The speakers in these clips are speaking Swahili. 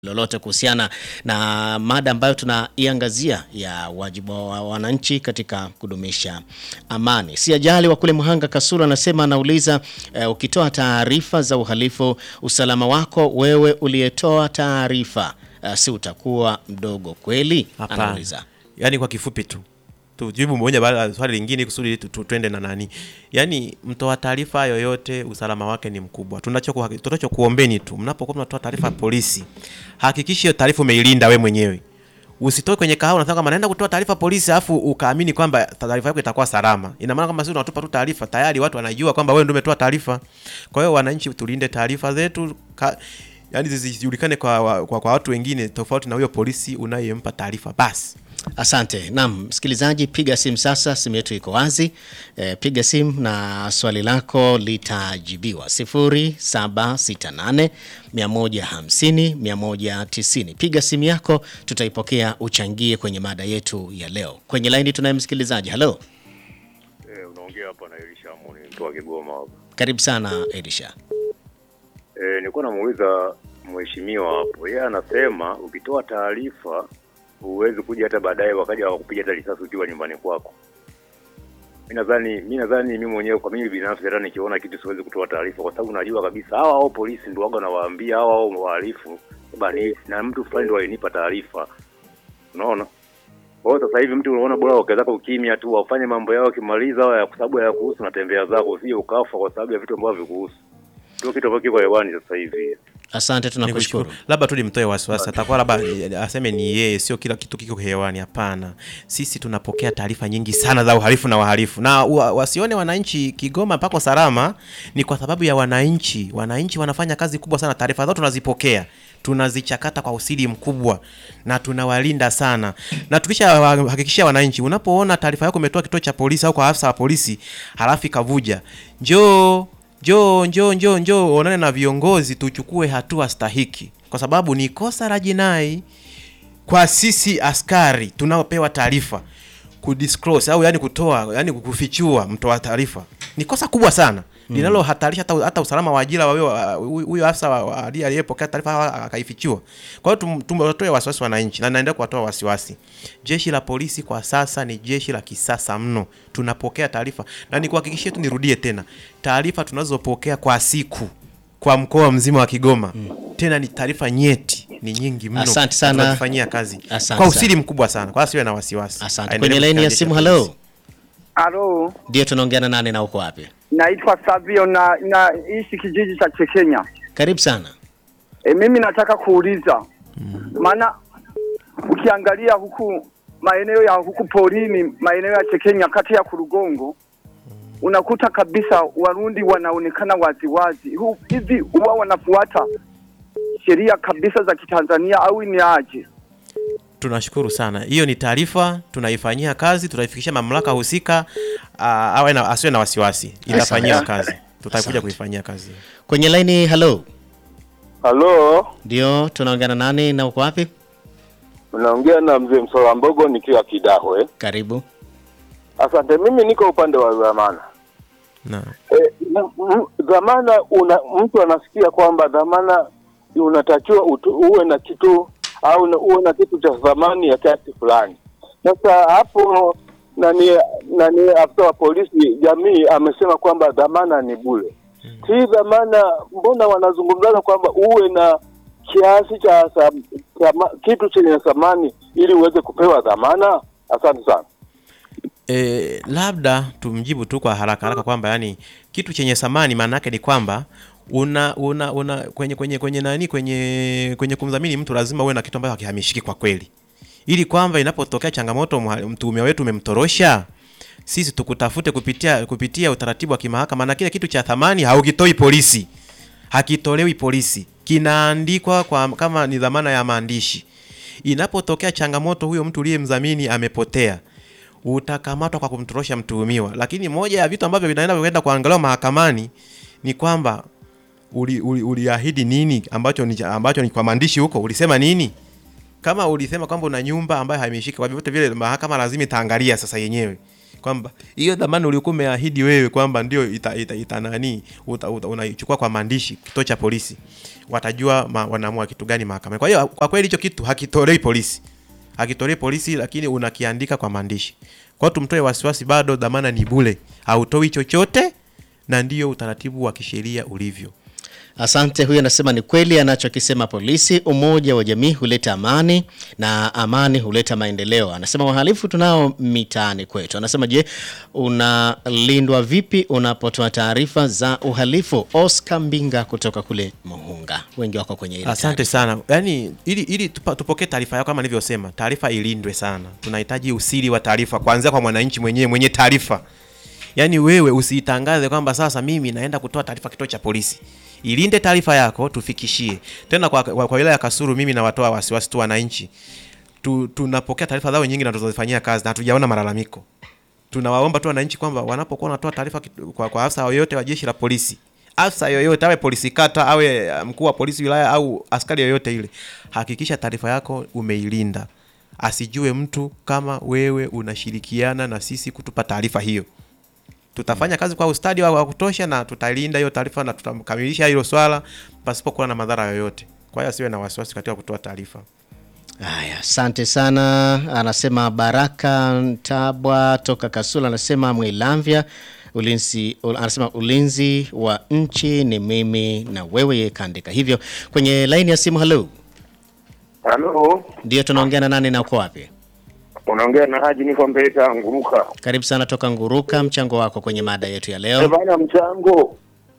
lolote kuhusiana na mada ambayo tunaiangazia ya wajibu wa wananchi katika kudumisha amani. Si ajali wa kule Mhanga Kasulu anasema anauliza, eh, ukitoa taarifa za uhalifu, usalama wako wewe uliyetoa taarifa eh, si utakuwa mdogo kweli? Hapana. Anauliza. Yaani kwa kifupi tu tujibu moja baada ya swali lingine kusudi tu- tu- twende na nani. Yaani mtoa taarifa yoyote usalama wake ni mkubwa. Tunachoku- Tunachokuombeni tu mnapokuwa mnatoa taarifa ya polisi, hakikisha hiyo taarifa umeilinda we mwenyewe. Usitoke kwenye kahawa unasema kama naenda kutoa taarifa polisi afu ukaamini kwamba taarifa yako itakuwa salama. Ina maana kama sisi tunatupa tu taarifa tayari watu wanajua kwamba wewe ndio umetoa taarifa. Kwa hiyo wananchi tulinde taarifa zetu ka, yani zisijulikane kwa, kwa, kwa watu wengine tofauti na huyo polisi unayempa taarifa basi. Asante. Naam, msikilizaji, piga simu sasa, simu yetu iko wazi. E, piga simu na swali lako litajibiwa 0768 150 190. Piga simu yako, tutaipokea uchangie kwenye mada yetu ya leo. Kwenye laini tunaye msikilizaji. Halo, Eh, unaongea hapa na Elisha Amoni mtu wa Kigoma hapa. karibu sana Elisha. Eh, nilikuwa namuuliza mheshimiwa hapo. Yeye anasema ukitoa taarifa huwezi kuja hata baadaye wakaja wakakupiga hata risasi ukiwa nyumbani kwako. Mimi nadhani mimi nadhani mimi mwenyewe kwa mimi binafsi hata nikiona kitu siwezi kutoa taarifa kwa sababu najua kabisa hawa hao polisi ndio waga nawaambia hawa hao wahalifu bani na mtu fulani ndio alinipa taarifa. Unaona? Kwa hiyo sasa hivi mtu unaona bora wakaweza ukimya tu wafanye mambo yao wakimaliza au ya kwa sababu ya kuhusu na tembea zako usije ukafa kwa sababu ya vitu ambavyo vikuhusu. Ndio kitu ambacho kiko hewani sasa hivi. Asante, tunakushukuru. Nikushukuru. Labda tu nimtoe wasiwasi, atakuwa labda eh, aseme ni yeye, sio kila kitu kiko hewani. Hapana, sisi tunapokea taarifa nyingi sana za uhalifu na wahalifu, na wa, wasione wananchi Kigoma pako salama, ni kwa sababu ya wananchi. Wananchi wanafanya kazi kubwa sana, taarifa zao tunazipokea tunazichakata kwa usiri mkubwa na tunawalinda sana, na tukisha wa- hakikishia wananchi, unapoona taarifa yako umetoa kituo cha polisi au kwa afisa wa polisi halafu ikavuja, njoo njoo njoo njoo njoo onane na viongozi tuchukue hatua stahiki, kwa sababu ni kosa la jinai kwa sisi askari tunaopewa taarifa kudisclose au yani kutoa yani kufichua mtoa taarifa ni kosa kubwa sana linalohatarisha hata, hata usalama wa ajira wa huyo- wa huyo huyo afisa wa- wa- aliye- aliyepokea taarifa akaifichua. Kwa hiyo tum- tumwatoe wasiwasi wananchi na naendelea kuwatoa wasiwasi. Jeshi la polisi kwa sasa ni jeshi la kisasa mno, tunapokea taarifa na nikuhakikishie tu, nirudie tena, taarifa tunazopokea kwa siku kwa mkoa mzima wa Kigoma tena ni taarifa nyeti, ni nyingi mno. Asante na sana. tunazifanyia kazi Asante kwa sana. usiri mkubwa sana, kwa asiwe na wasiwasi. Asante. Aendelee Kwenye laini ya kusikia simu, jeshi la halo, polisi. Alo, ndio tunaongea na nani na uko wapi? naitwa Savio na naishi kijiji cha Chekenya. Karibu sana. E, mimi nataka kuuliza maana ukiangalia huku maeneo ya huku porini, maeneo ya Chekenya kati ya Kurugongo unakuta kabisa Warundi wanaonekana waziwazi. Hu- Hivi huwa wanafuata sheria kabisa za Kitanzania au ni aje? Tunashukuru sana. Hiyo ni taarifa, tunaifanyia kazi, tutaifikisha mamlaka husika. ah, awe na asiwe na wasiwasi, itafanyiwa Asante. kazi, tutakuja Asante. kuifanyia kazi. Kwenye laini, halo, Halo, ndio tunaongea na nani na uko wapi? unaongea na mzee Msola Mbogo nikiwa Kidahwe. Karibu. Asante, mimi niko upande wa dhamana. Na E, dhamana una, mtu anasikia kwamba dhamana unatakiwa utu, uwe na kitu au na- uwe na kitu cha thamani ya kiasi fulani. Sasa hapo nani nani afisa wa polisi jamii amesema kwamba dhamana ni bure. Hii dhamana mbona wanazungumzana kwamba uwe na kiasi cha tham- thama- kitu chenye thamani ili uweze kupewa dhamana? Asante sana. e, labda tumjibu tu kwa haraka haraka kwamba yani kitu chenye thamani maana yake ni kwamba una una una kwenye kwenye kwenye nani kwenye kwenye kumdhamini mtu lazima uwe na kitu ambacho hakihamishiki kwa kweli, ili kwamba inapotokea changamoto mha- mtuhumiwa wetu umemtorosha sisi tukutafute kupitia kupitia utaratibu wa kimahakama, na kile kitu cha thamani haukitoi polisi, hakitolewi polisi, kinaandikwa kwa kama ni dhamana ya maandishi. Inapotokea changamoto, huyo mtu uliyemdhamini amepotea, utakamatwa kwa kumtorosha mtuhumiwa. Lakini moja ya vitu ambavyo vinaenda kwenda kuangaliwa mahakamani ni kwamba uli, uli, uliahidi nini ambacho ni, ambacho ni kwa maandishi huko, ulisema nini? Kama ulisema kwamba una nyumba ambayo haimeshika, kwa vyovyote vile mahakama lazima itaangalia sasa yenyewe kwamba hiyo dhamana uliokuwa umeahidi wewe kwamba ndio ita, ita, ita nani uta, uta, unaichukua kwa maandishi kituo cha polisi, watajua ma, wanaamua kitu gani mahakamani. Kwa hiyo kwa kweli hicho kitu hakitolei polisi, hakitolei polisi, lakini unakiandika kwa maandishi. Kwa hiyo tumtoe wasiwasi, bado dhamana ni bure, hautoi chochote, na ndio utaratibu wa kisheria ulivyo. Asante. Huyu anasema ni kweli anachokisema polisi, umoja wa jamii huleta amani na amani huleta maendeleo. Anasema wahalifu tunao mitaani kwetu. Anasema je, unalindwa vipi unapotoa taarifa za uhalifu? Oscar Mbinga kutoka kule Muhunga, wengi wako kwenye ile Asante sana. Yaani ili ili tupa- tupokee taarifa yako kama nilivyosema, taarifa ilindwe sana. Tunahitaji usiri wa taarifa kuanzia kwa mwananchi mwenyewe mwenye taarifa. Yaani wewe usiitangaze kwamba sasa mimi naenda kutoa taarifa kituo cha polisi. Ilinde taarifa yako tufikishie. Tena kwa, kwa, kwa wilaya ya Kasulu mimi nawatoa wasiwasi tu wananchi. Tu, tunapokea taarifa zao nyingi na tunazifanyia kazi na hatujaona malalamiko. Tunawaomba tu wananchi kwamba wanapokuwa wanatoa taarifa kitu- kwa, kwa afisa yoyote wa jeshi la polisi afisa yoyote awe polisi kata awe uh, mkuu wa polisi wilaya au askari yoyote ile, hakikisha taarifa yako umeilinda, asijue mtu kama wewe unashirikiana na sisi kutupa taarifa hiyo. Tutafanya kazi kwa ustadi wa wa kutosha na tutalinda hiyo taarifa na tutakamilisha hilo swala pasipokuwa na madhara yoyote. Kwa hiyo asiwe na wasiwasi katika kutoa taarifa. Haya, asante sana. Anasema Baraka Ntabwa toka Kasula, anasema Mwilamvya ulinzi, ul- anasema ulinzi wa nchi ni mimi na wewe. Yeye kaandika hivyo kwenye laini ya simu. Halo, Halo, ndio tunaongea na nani na uko wapi? unaongea na Haji, niko Mbeta Nguruka. Karibu sana toka Nguruka, mchango wako kwenye mada yetu ya Eh, leo. Bana, mchango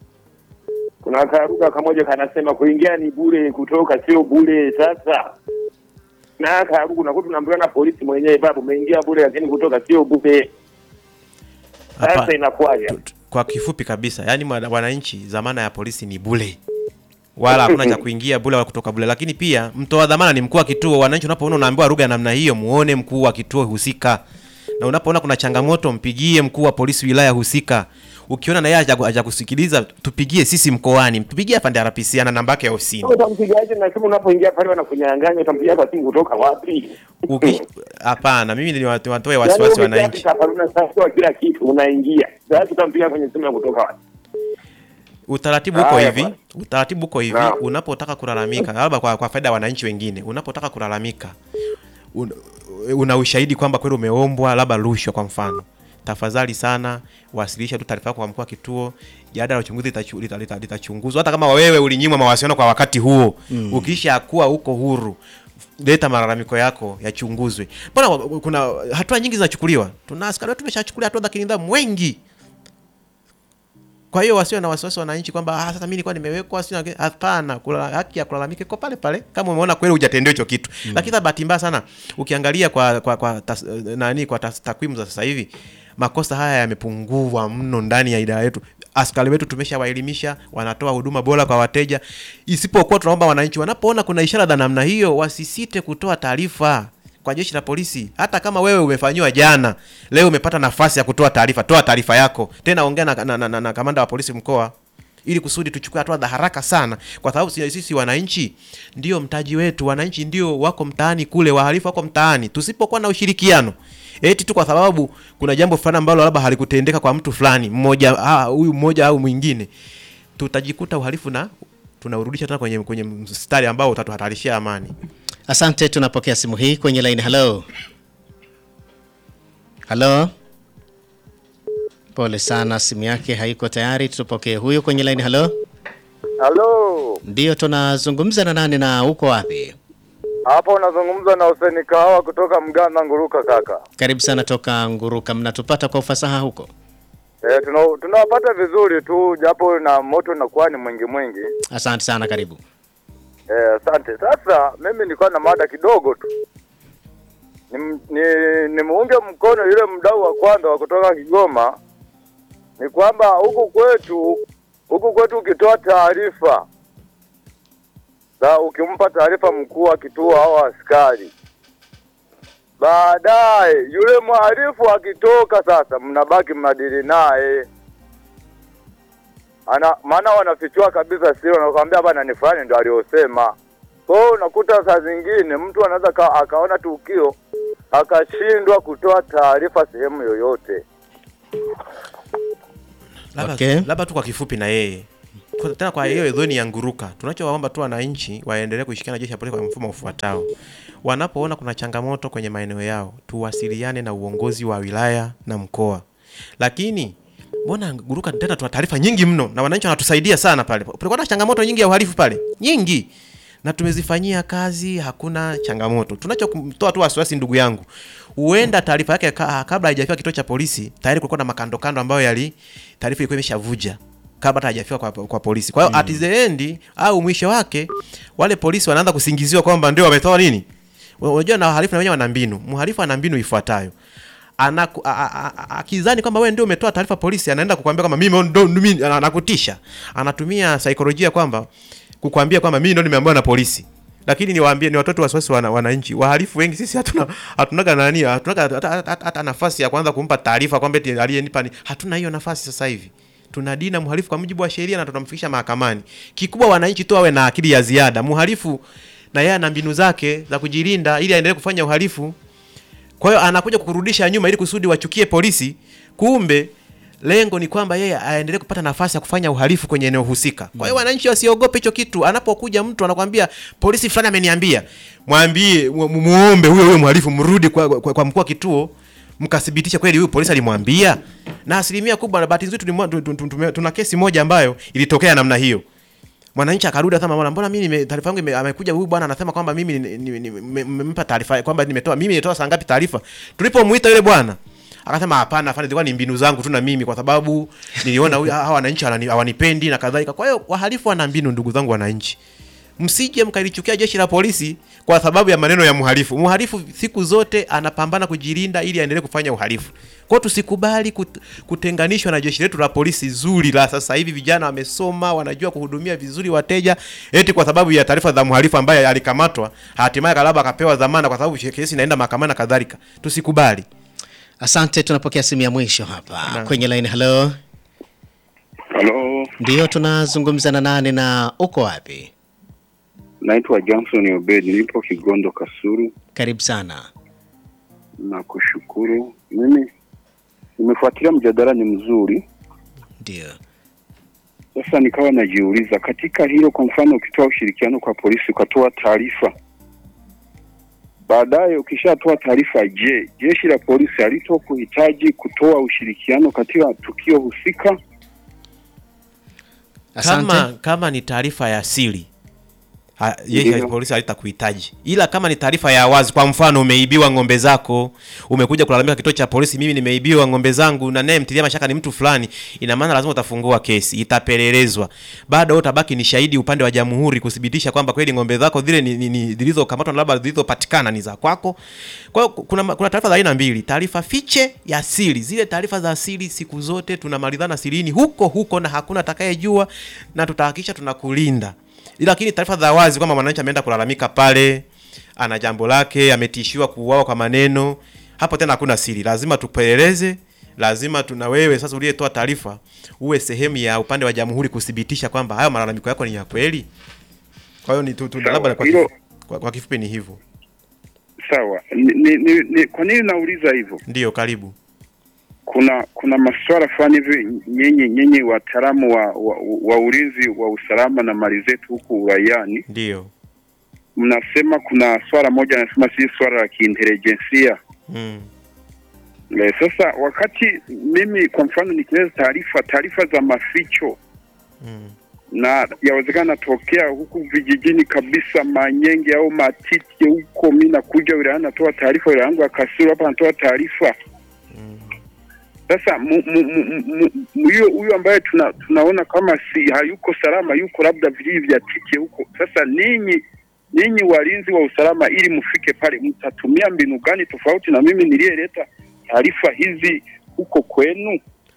kuna karuka kamoja kanasema kuingia ni bure, kutoka sio bure. Sasa na karuka unakuta unaambiwa na polisi mwenyewe, babu, umeingia bure, lakini kutoka sio bure. Hapa- Sasa inakuwaje? tu- tu- kwa kifupi kabisa, yani mwana- wananchi, dhamana ya polisi ni bure, wala hakuna cha kuingia bure wala kutoka bure. Lakini pia mtoa dhamana ni mkuu wa kituo. Wananchi, unapoona unaambiwa lugha ya namna hiyo, muone mkuu wa kituo husika, na unapoona kuna changamoto, mpigie mkuu wa polisi wilaya husika. Ukiona na yeye haja- hajakusikiliza, tupigie sisi mkoani, tupigie afande RPC, ana namba yake ya ofisini. Utampigaje na simu unapoingia pale wanakunyang'anya? Utampigia kwa simu kutoka wapi? Uki- Hapana, mimi ni watu- watoe Yaani wasiwasi ukitaka wananchi. kaparuna sasa kila kitu unaingia. Sasa utampigia kwenye simu ya kutoka wapi? Utaratibu uko Haya hivi, bwana. utaratibu uko hivi. Naam. Unapotaka kulalamika, labda kwa, kwa faida ya wananchi wengine, unapotaka kulalamika un, una ushahidi kwamba kweli umeombwa labda rushwa kwa mfano, tafadhali sana wasilisha tu taarifa yako kwa mkuu wa kituo. Jada la uchunguzi litachu- lita- lita- litachunguzwa. Hata kama wewe ulinyimwa mawasiliano kwa wakati huo, ukisha kuwa uko huru leta malalamiko yako yachunguzwe. Mbona wa- kuna hatua nyingi zinachukuliwa? Tuna askari wetu tumeshachukulia hatua za kinidhamu wengi kwa hiyo wasiwe na wasiwasi wananchi kwamba ah, sasa mimi nilikuwa nimewekwa sina. Hapana, kula- haki ya kulalamika iko pale pale kama umeona kweli hujatendewa hicho kitu. Lakini sasa bahati mbaya sana ukiangalia kwa kwa, kwa tas, nani kwa tas, takwimu za sasa hivi makosa haya yamepungua mno ndani ya idara yetu. Askari wetu tumeshawaelimisha, wanatoa huduma bora kwa wateja, isipokuwa tunaomba wananchi wanapoona kuna ishara za namna hiyo wasisite kutoa taarifa kwa jeshi la polisi. Hata kama wewe umefanyiwa jana, leo umepata nafasi ya kutoa taarifa, toa taarifa yako tena, ongea na, na, na, na, na kamanda wa polisi mkoa ili kusudi tuchukue hatua za haraka sana, kwa sababu sisi sisi wananchi ndio mtaji wetu. Wananchi ndio wako mtaani kule, wahalifu wako mtaani. Tusipokuwa na ushirikiano eti tu kwa sababu kuna jambo fulani ambalo labda halikutendeka kwa mtu fulani mmoja, ah, huyu mmoja au mwingine, tutajikuta uhalifu na tunaurudisha tena kwenye kwenye mstari ambao utatuhatarishia amani. Asante, tunapokea simu hii kwenye line. Halo, halo, pole sana, simu yake haiko tayari. Tupokee huyo kwenye line. Halo, Halo, ndio tunazungumza na nani na uko wapi? hapo unazungumza na Hussein Kahawa kutoka Mganda Nguruka kaka. Karibu sana toka Nguruka, mnatupata kwa ufasaha huko? E, tuna tunawapata vizuri tu japo na moto unakuwa ni mwingi mwingi. Asante sana, karibu. Eh, asante. Sasa mimi nilikuwa na mada kidogo tu. Ni, ni, nimuunge mkono yule mdau wa kwanza wa kutoka Kigoma. Ni kwamba huku kwetu huku kwetu ukitoa taarifa za ukimpa taarifa mkuu wa kituo au askari, baadaye yule mhalifu akitoka, sasa mnabaki mnadili naye ana maana wanafichua kabisa siri, wanakwambia bana ni fulani ndo aliyosema. Kwa hiyo unakuta saa zingine mtu anaweza ka, akaona tukio akashindwa kutoa taarifa sehemu yoyote. labda Okay. labda tu kwa kifupi na yeye Kwa- tena kwa hiyo dhoni ya nguruka tunachowaomba tu wananchi waendelee kushirikiana na jeshi la polisi kwa mfumo ufuatao wanapoona kuna changamoto kwenye maeneo yao tuwasiliane na uongozi wa wilaya na mkoa lakini mbona nguruka tena tuna taarifa nyingi mno na wananchi wanatusaidia sana pale kulikuwa na changamoto nyingi ya uhalifu pale nyingi na tumezifanyia kazi hakuna changamoto tunachotoa tu wasiwasi ndugu yangu huenda taarifa yake ka, kabla haijafika kituo cha polisi tayari kulikuwa na makando kando ambayo yali taarifa ilikuwa imeshavuja kabla hata hajafika kwa, kwa polisi kwa hiyo at the end au mwisho wake wale polisi wanaanza kusingiziwa kwamba ndio wametoa nini unajua na wahalifu na wenyewe wana mbinu mhalifu ana mbinu ifuatayo Anaku- a- a- a- akizani kwamba wewe ndio umetoa taarifa polisi anaenda kukwambia kwamba mimi ndo mimi anakutisha anatumia saikolojia kwamba kukwambia kwamba mimi ndo nimeambiwa na polisi lakini niwaambie ni watoto wasiwasi wana, wananchi wahalifu wengi sisi hatuna hatunaga nani hatunaga hata, hata, hata nafasi ya kwanza kumpa taarifa kwamba eti aliyenipa ni hatuna hiyo nafasi sasa hivi tunadina mhalifu kwa mujibu wa sheria na tunamfikisha mahakamani kikubwa wananchi tu wawe na akili ya ziada mhalifu na yeye ana mbinu zake za kujilinda ili aendelee kufanya uhalifu kwa hiyo anakuja kukurudisha nyuma ili kusudi wachukie polisi kumbe lengo ni kwamba yeye aendelee kupata nafasi ya kufanya uhalifu kwenye eneo husika kwa hiyo wananchi wasiogope hicho kitu anapokuja mtu anakwambia polisi fulani ameniambia mwambie mu- mu- muombe huyo huyo mhalifu mrudi kwa, kwa, kwa mkuu wa kituo mkathibitisha kweli huyu polisi alimwambia na asilimia kubwa na bahati nzuri tulimwa- tu- tu- tu- tume- tuna kesi moja ambayo ilitokea namna hiyo mwananchi akarudi asema mbona mbona mimi nime- taarifa yangu ime- amekuja huyu bwana anasema kwamba mimi ni- ni- ni- nime- nimempa taarifa kwamba nimetoa mimi nimetoa saa ngapi taarifa tulipomuita yule bwana akasema hapana afande zilikuwa ni mbinu zangu tu na mimi kwa sababu niliona huyu hawa wananchi hawani- hawanipendi na kadhalika kwa hiyo wahalifu wana mbinu ndugu zangu wananchi msije mkalichukia jeshi la polisi kwa sababu ya maneno ya mhalifu mhalifu siku zote anapambana kujilinda ili aendelee kufanya uhalifu kwa hiyo tusikubali kut, kutenganishwa na jeshi letu la polisi zuri la sasa hivi vijana wamesoma wanajua kuhudumia vizuri wateja eti kwa sababu ya taarifa za mhalifu ambaye alikamatwa hatimaye kalaba akapewa dhamana kwa sababu kesi inaenda mahakamani na kadhalika tusikubali Asante, tunapokea simu ya mwisho hapa kwenye line. Hello, Halo, ndio tunazungumza na nani na uko wapi? naitwa Johnson Obed, nipo Kigondo Kasuru. Karibu sana. Na kushukuru mimi nimefuatilia mjadala, ni mzuri. Ndio, Sasa nikawa najiuliza katika hilo, kwa mfano, ukitoa ushirikiano kwa polisi ukatoa taarifa, baadaye ukishatoa taarifa, je, jeshi la polisi halito kuhitaji kutoa ushirikiano katika tukio husika? asante. kama kama ni taarifa ya siri ha- jeshi la Ndiyo. polisi halitakuhitaji ila kama ni taarifa ya wazi kwa mfano umeibiwa ng'ombe zako umekuja kulalamika kituo cha polisi mimi nimeibiwa ng'ombe zangu na naye mtilia mashaka ni mtu fulani ina maana lazima utafungua kesi itapelelezwa bado wewe utabaki ni shahidi upande wa jamhuri kuthibitisha kwamba kweli ng'ombe zako zile ni, ni, ni zilizokamatwa na labda zilizopatikana ni za kwako kwa hiyo kuna, kuna taarifa za aina mbili taarifa fiche ya siri zile taarifa za siri siku zote tunamalizana sirini huko huko na hakuna atakayejua na tutahakikisha tunakulinda lakini taarifa za wazi kwamba mwananchi ameenda kulalamika pale ana jambo lake ametishiwa kuuawa kwa maneno hapo tena hakuna siri lazima tupeleleze lazima tuna wewe sasa uliyetoa taarifa uwe sehemu ya upande wa jamhuri kuthibitisha kwamba hayo malalamiko yako ni ya kweli kwa hiyo ni tu, tu, Sawa, labda kwa, hilo- kifu, kwa, kwa kifupi ni hivyo Sawa. Ni, ni, ni, ni, kwa nini nauliza hivyo? ndio karibu kuna kuna masuala fulani hivi nyinyi nyinyi wataalamu wa, wa, wa ulinzi wa usalama na mali zetu huku uraiani ndio mnasema kuna swala moja anasema si swala la kiintelijensia mm. e, sasa wakati mimi kwa mfano nikileza taarifa taarifa za maficho Mm. na yawezekana natokea huku vijijini kabisa Manyenge au Matiti huko, mi nakuja wilayani natoa taarifa, wilaya yangu ya Kasulu hapa natoa taarifa sasa mu- mu- mu- mu- mu- huyo huyo ambaye tuna, tunaona kama si hayuko salama, yuko labda vijiji vya tike huko. Sasa ninyi ninyi walinzi wa usalama, ili mfike pale, mtatumia mbinu gani tofauti na mimi niliyeleta taarifa hizi huko kwenu?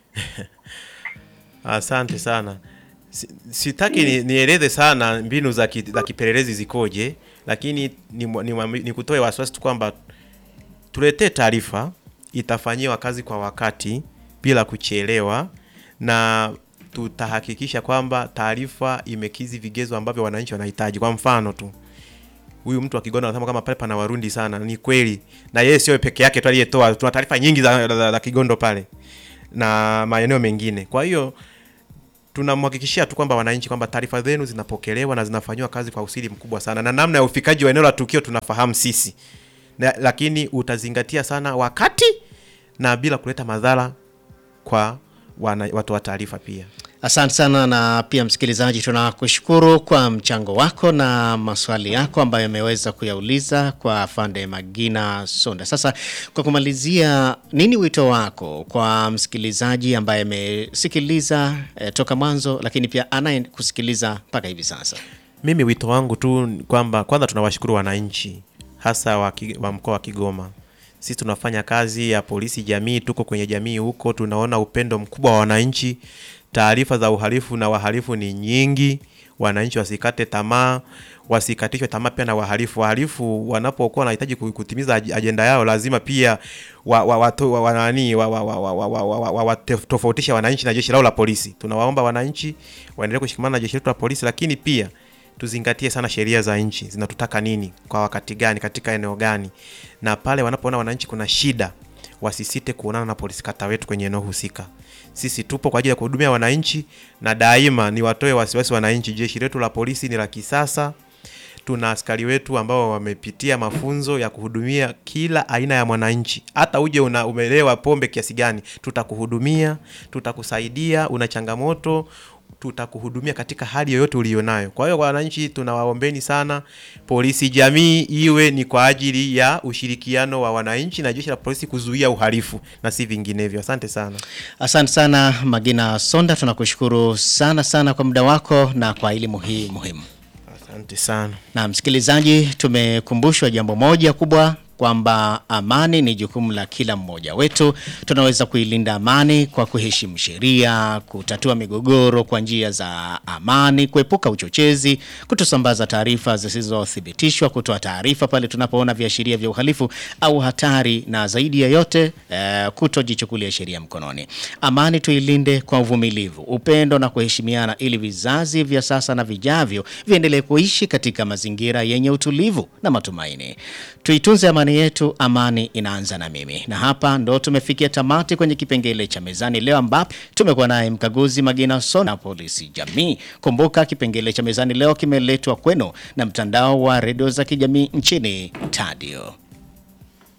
Asante sana. Si- Sitaki ni, nieleze sana mbinu za, ki, za kipelelezi zikoje, lakini ni, ni, ni kutoe wasiwasi tu kwamba tuletee taarifa, itafanyiwa kazi kwa wakati bila kuchelewa, na tutahakikisha kwamba taarifa imekizi vigezo ambavyo wananchi wanahitaji. Kwa mfano tu huyu mtu wa Kigondo anasema kama pale pana Warundi sana. Ni kweli, na yeye sio peke yake tu aliyetoa. Tuna taarifa nyingi za, za, za Kigondo pale na maeneo mengine. Kwa hiyo tunamhakikishia tu kwamba wananchi kwamba taarifa zenu zinapokelewa na zinafanyiwa kazi kwa usiri mkubwa sana, na namna ya ufikaji wa eneo la tukio tunafahamu sisi na, lakini utazingatia sana wakati na bila kuleta madhara kwa wana, watu wa taarifa pia. Asante sana na pia msikilizaji, tunakushukuru kwa mchango wako na maswali yako ambayo yameweza kuyauliza kwa Fande Magina Sonda. Sasa kwa kumalizia, nini wito wako kwa msikilizaji ambaye amesikiliza eh, toka mwanzo, lakini pia anayekusikiliza mpaka hivi sasa? Mimi wito wangu tu ni kwamba kwanza tunawashukuru wananchi hasa wa, Ki- wa mkoa wa Kigoma. Sisi tunafanya kazi ya polisi jamii, tuko kwenye jamii huko, tunaona upendo mkubwa wa wananchi. Taarifa za uhalifu na wahalifu ni nyingi. Wananchi wasikate tamaa, wasikatishwe tamaa pia na wahalifu. Wahalifu wanapokuwa wanahitaji ku- kutimiza aj- ajenda yao, lazima pia wa, wa, wa, wa, wa, nani, wa, wa, wa, wa, wa, wa, wa, wa, wa, tofautisha wananchi na jeshi lao la polisi. Tunawaomba wananchi waendelee kushikamana na jeshi letu la polisi, lakini pia tuzingatie sana sheria za nchi zinatutaka nini kwa wakati gani katika eneo gani, na pale wanapoona wananchi kuna shida wasisite kuonana na polisi kata wetu kwenye eneo husika. Sisi tupo kwa ajili ya kuhudumia wananchi, na daima ni watoe wasiwasi wananchi. Jeshi letu la polisi ni la kisasa. Tuna askari wetu ambao wamepitia mafunzo ya kuhudumia kila aina ya mwananchi. Hata uje una umelewa pombe kiasi gani, tutakuhudumia, tutakusaidia. Una changamoto, tutakuhudumia katika hali yoyote ulionayo. Kwa hiyo wananchi, tunawaombeni sana, polisi jamii iwe ni kwa ajili ya ushirikiano wa wananchi na jeshi la polisi kuzuia uhalifu na si vinginevyo. Asante sana. Asante sana Magina Sonda, tunakushukuru sana sana kwa muda wako na kwa elimu hii muhimu. Asante sana. Na msikilizaji, tumekumbushwa jambo moja kubwa kwamba amani ni jukumu la kila mmoja wetu. Tunaweza kuilinda amani kwa kuheshimu sheria, kutatua migogoro kwa njia za amani, kuepuka uchochezi, kutosambaza taarifa zisizothibitishwa, kutoa taarifa pale tunapoona viashiria vya uhalifu au hatari, na zaidi ya yote eh, kutojichukulia sheria mkononi. Amani tuilinde kwa uvumilivu, upendo na kuheshimiana, ili vizazi vya sasa na vijavyo viendelee kuishi katika mazingira yenye utulivu na matumaini. Tuitunze amani yetu, amani inaanza na mimi. Na hapa ndo tumefikia tamati kwenye kipengele cha mezani leo, ambapo tumekuwa naye mkaguzi Magina Sona, polisi jamii. Kumbuka kipengele cha mezani leo kimeletwa kwenu na mtandao wa redio za kijamii nchini Tadio.